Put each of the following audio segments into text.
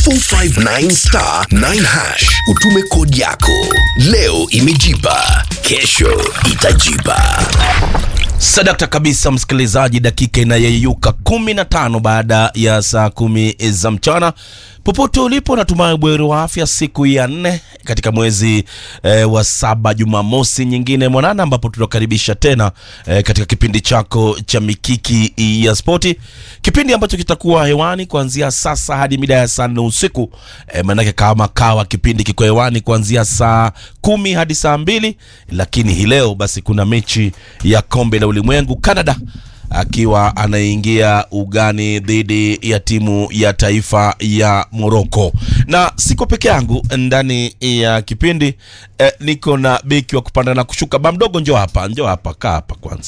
459 star 9 hash, utume kodi yako. Leo imejipa, kesho itajipa. Sadakta kabisa, msikilizaji, dakika inayeyuka 15 baada ya saa kumi za mchana. Popote ulipo, natumai bweri wa afya, siku ya nne katika mwezi eh, wa saba, Jumamosi nyingine mwanana, ambapo tunakaribisha tena eh, katika kipindi chako cha Mikiki ya Spoti, kipindi ambacho kitakuwa hewani kuanzia sasa hadi mida ya saa nne usiku eh, maanake kama kawa kipindi kiko hewani kuanzia saa kumi hadi saa mbili, lakini hii leo basi kuna mechi ya kombe la ulimwengu Canada akiwa anaingia ugani dhidi ya timu ya taifa ya Morocco, na siko peke yangu ndani ya kipindi eh, niko na beki wa kupanda na kushuka. Bamdogo, njoo hapa, njoo hapa, kaa hapa kwanza.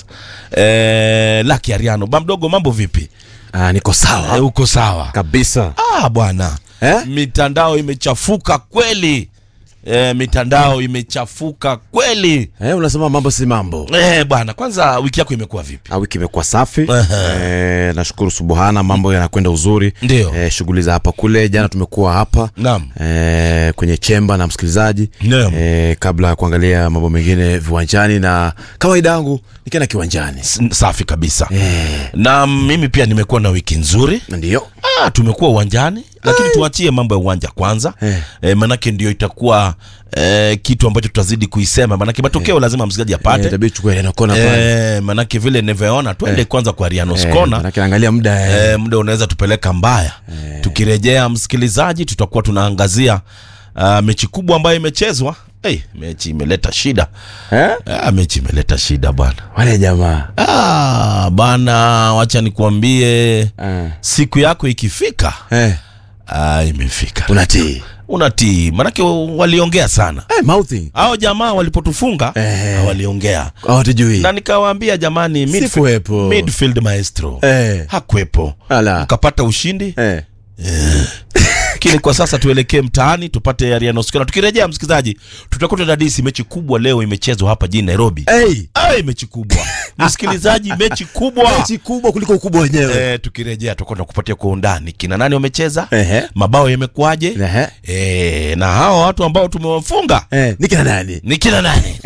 Eh, Lucky Ariano, Bamdogo, mambo vipi? Ah, niko sawa Eh, uko sawa kabisa ah, bwana eh? mitandao imechafuka kweli. Eh, mitandao imechafuka kweli. Eh, unasema mambo si mambo. Eh, bwana, kwanza wiki yako imekuwa vipi? Ah, wiki imekuwa safi Aha. eh, nashukuru subuhana, mambo yanakwenda uzuri Ndio. eh, shughuli za hapa kule. Jana tumekuwa hapa Naam. eh, kwenye chemba na msikilizaji Naam. eh, kabla ya kuangalia mambo mengine viwanjani, na kawaida yangu nikienda kiwanjani S- safi kabisa eh, na mimi pia nimekuwa na wiki nzuri ndio ah, tumekuwa uwanjani lakini tuachie mambo ya uwanja kwanza Eh. eh, manake ndio itakuwa eh, kitu ambacho tutazidi kuisema manake matokeo lazima msikilizaji eh, apate tabidi chukue neno kona pale eh, manake vile nimeona twende kwanza kwa Riano eh, Skona manake angalia muda eh. eh, muda unaweza tupeleka mbaya tukirejea msikilizaji tutakuwa tunaangazia uh, mechi kubwa ambayo imechezwa hey, mechi imeleta shida Eh? ah, mechi imeleta shida bwana wale jamaa ah, bana wacha nikuambie eh. siku yako ikifika eh, ah, imefika unatii unatii manake waliongea sana eh, mouthing hao jamaa walipotufunga Eh. waliongea hawatujui na nikawaambia jamani midfield, Sikuwepo. midfield maestro eh, hakwepo ala mkapata ushindi eh. lakini kwa sasa tuelekee mtaani tupate Ariano Skona. Tukirejea msikilizaji, tutakuwa tunadadisi mechi kubwa leo imechezwa hapa jijini Nairobi. Hey, Ai, mechi kubwa msikilizaji, mechi kubwa mechi kubwa kuliko ukubwa wenyewe Eh, tukirejea tutakuwa tunakupatia kwa undani kina nani wamecheza, Ehe. mabao yamekuwaje, Ehe. eh, na hawa watu ambao tumewafunga Eh, ni kina nani ni kina nani?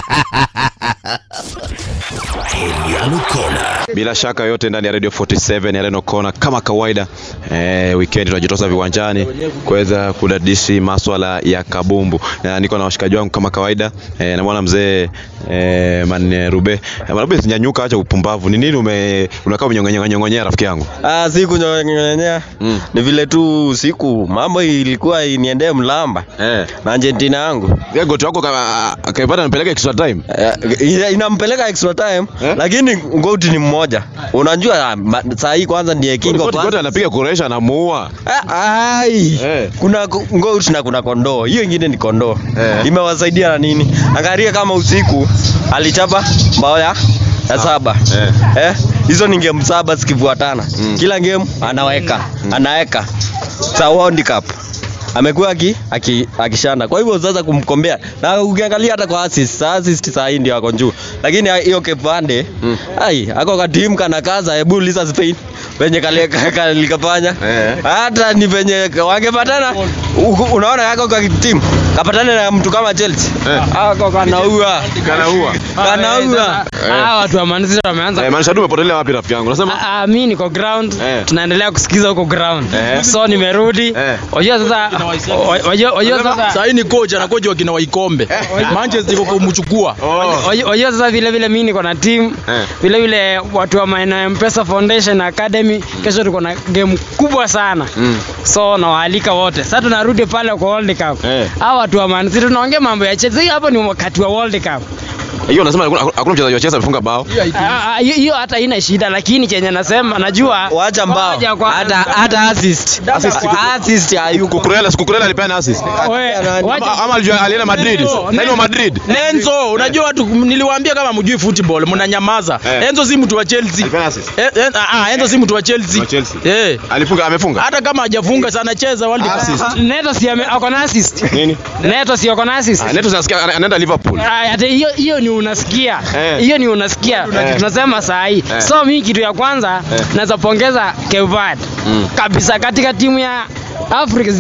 Ariano Kona. Bila shaka yote ndani ya Radio 47 ya Reno Kona kama kawaida eh, weekend tunajitosa viwanjani kuweza kudadisi maswala ya kabumbu. Na niko na washikaji wangu kama kawaida eh, namwona mzee eh, man Rube. Eh, man Rube nyanyuka, acha upumbavu. Ni nini ume unakaa umenyong'onyea nyong'onyea rafiki yangu? Ah, siku nyonyenya Mm. ni vile tu siku mambo ilikuwa iniendee mlamba Eh. na Argentina yangu Yeye goti wako kama akaipata anapeleka extra time. Eh, ina- inampeleka extra time Eh? lakini ngoti ni mmoja unajua ah, ma- saa hii kwanza ndiye king of Goti goti anapiga kuresha anamuua. Ah, ai Eh. kuna ko- goat na kuna kondoo hiyo ingine ni kondoo Eh. imewasaidia na nini angalia kama usiku alichapa mbao ya ya saba Eh. eh hizo ni game saba zikifuatana Mm. kila game anaweka anaweka sa World Cup amekuwa aki, aki, akishanda kwa hivyo sasa kumkombea na ukiangalia hata kwa assist assist saa hii ndio ako juu lakini hiyo kepande Mm. ai ako ka team kana kaza hebu uliza Spain venye kale- ka- kalikafanya Eh. hata ni venye wangepatana u- unaona yako kwa timu kapatana na mtu kama Chelsea Eh. ako kanaua Kanaua. kanaua Ah, watu wa Man City wameanza Eh, maanisha tu umepotelea wapi rafiki yangu? Unasema Ah, ah, mi niko ground Eh. tunaendelea kusikiza huko ground Eh. so nimerudi Eh. wajua sasa wajua- wajua sasa sahii ni kocha na kocha wakina waikombe manchester iko kumchukua Oh. wajua- wajua sasa vile vile mi niko na team Eh. vile vile watu wa maeneo ya Mpesa Foundation Academy kesho tuko na game kubwa sana Mm. so nawaalika wote sasa tunarudi pale kwa World Cup Eh. hawa watu wa Man City tunaongea mambo ya Chelsea hapo ni wakati wa World Cup Hiyo unasema hakuna hakuna mchezaji wa Chelsea amefunga bao. Ah, ah, hiyo hiyo hata haina shida lakini chenye nasema najua wacha mbao Ngoja kwa- hata hata assist assist hayuko Kukurela, sikukurela alipeana assist. We- wacha- Ama ama alijua alienda Madrid. Nani wa Madrid? Enzo, unajua watu niliwaambia kama mjui football mnanyamaza. Eh. Enzo si mtu wa Chelsea. Alipeana assist. Eh, eh, ah, ah, Enzo si mtu wa Chelsea. Wa Chelsea. Eh. Alifunga amefunga. Hata kama hajafunga sana cheza World Cup. Assist. Neto si ame- ako na assist. Nini? Neto si ako na assist. Ah, Neto tunasikia ana- anaenda Liverpool. Ah, hata hiyo hiyo ni unasikia Eh. hiyo ni unasikia Eh. tunasema saa hii Eh. so mi kitu ya kwanza Eh. naweza pongeza Kevad Mm. kabisa katika timu ya Afrika